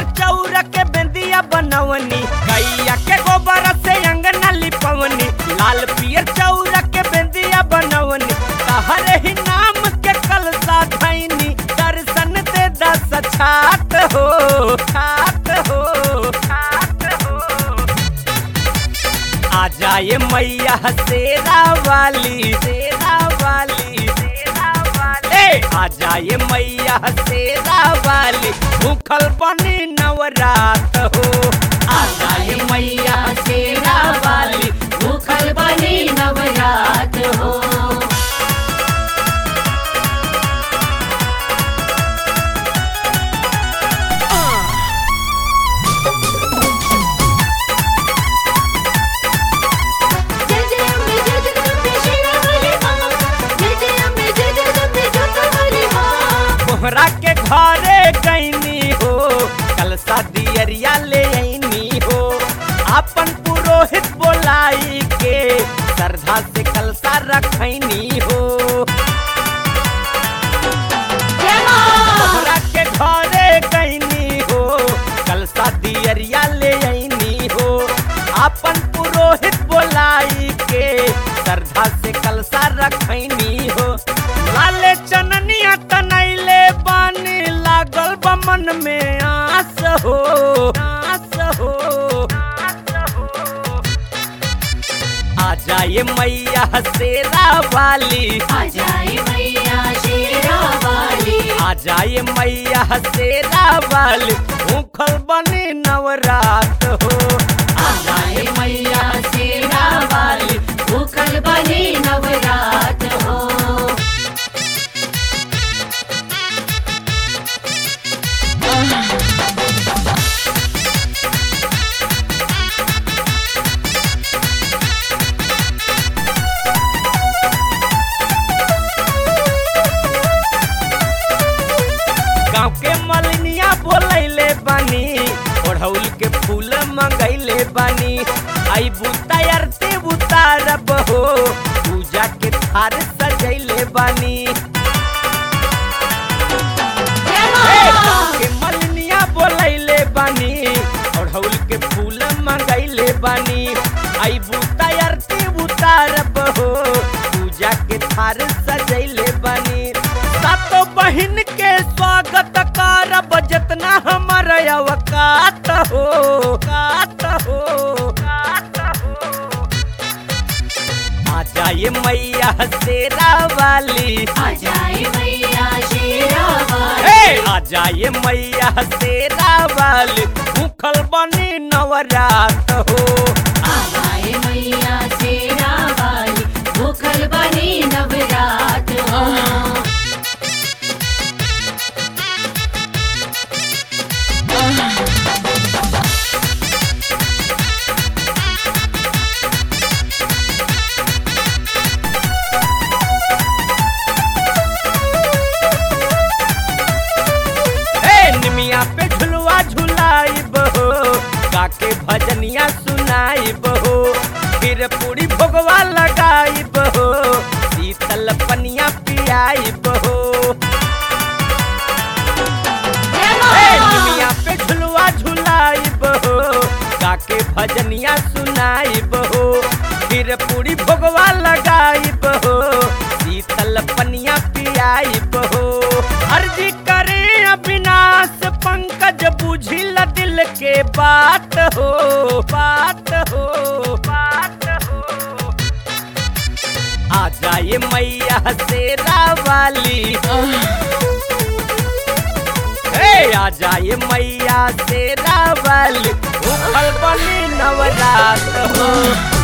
पियर चौरा के बेंदिया बनवनी गैया के गोबर से अंगना लिपवनी लाल पियर चौरा के बेंदिया बनवनी तहरे ही नाम के कलसा धैनी दर्शन दे दस छात हो छात हो छात हो आ जाए मैया शेरा वाली शेरा वाली शेरा वाली ए, आ जाए मैया शेरा वाली भूखल बनी नवरात हो आ जाए मैया शेरा वाली भूखल बनी नवरात हो जय जय अम्बे जय जगदम्बे शेरावाली माँ जय जय अम्बे जय जगदम्बे जोतावाली माँ कोहरा के घरे गईनी हो कल शादी अरिया ले आईनी हो अपन पुरोहित बोलाई के श्रद्धा से कलसा रखनी हो जय माँ तोहरा के घरे गईनी हो कल शादी अरिया ले आईनी हो अपन पुरोहित बोलाई के श्रद्धा से कलसा रखनी हो लाले चननिया तनैले बानी लागल बा मन में आस हो आस हो आस हो आ जाए मैया शेरा वाली आ जाए मैया शेरावाली आ जाए मैया शेरा वाली भूखल बनी नवरात हो आ जाए मैया शेरावाली भूखल बनी नवरात हो गाँव के मलिनिया बोलैले बानी ओढ़ौल के फूल मंगैले बानी आई बुता अरते बुतारब हो पूजा के थार सजैले बानी जय ए, माँ गाँव के मलिनिया बोलैले बानी ओढ़ौल के फूल मंगैले बानी आई बुता अरते बुतारब हो पूजा के थार सजैले बानी सातो बहिन के स्वागत करब जितना हमर अवकात हो कात हो कात हो आ जाए मैया शेरा वाली आ जाए मैया शेरावाली ए, आ जाए मैया शेरा वाली भूखल बनी नवरात हो आ जाए मैया शेरावाली भूखल बनी नवरात हो ए निमिया पे झुलवा झुलाइब हो काके भजनिया सुनाइब हो फिर पूरी भोगवा लगाइब हो शीतल पनिया पियाइब हो जय ए माँ निमिया पे झुलवा झुलाइब हो काके भजनिया सुनाइब हो फिर पूरी भोगवा लगाइब हो शीतल पनिया पियाइब हो अर्जी करे अविनाश पंकज बुझिल दिल के बात हो बात हो बात हो आ जाए मैया शेरा वाली ए आ जाए मैया शेरा वाली भूखल बनी नवरात हो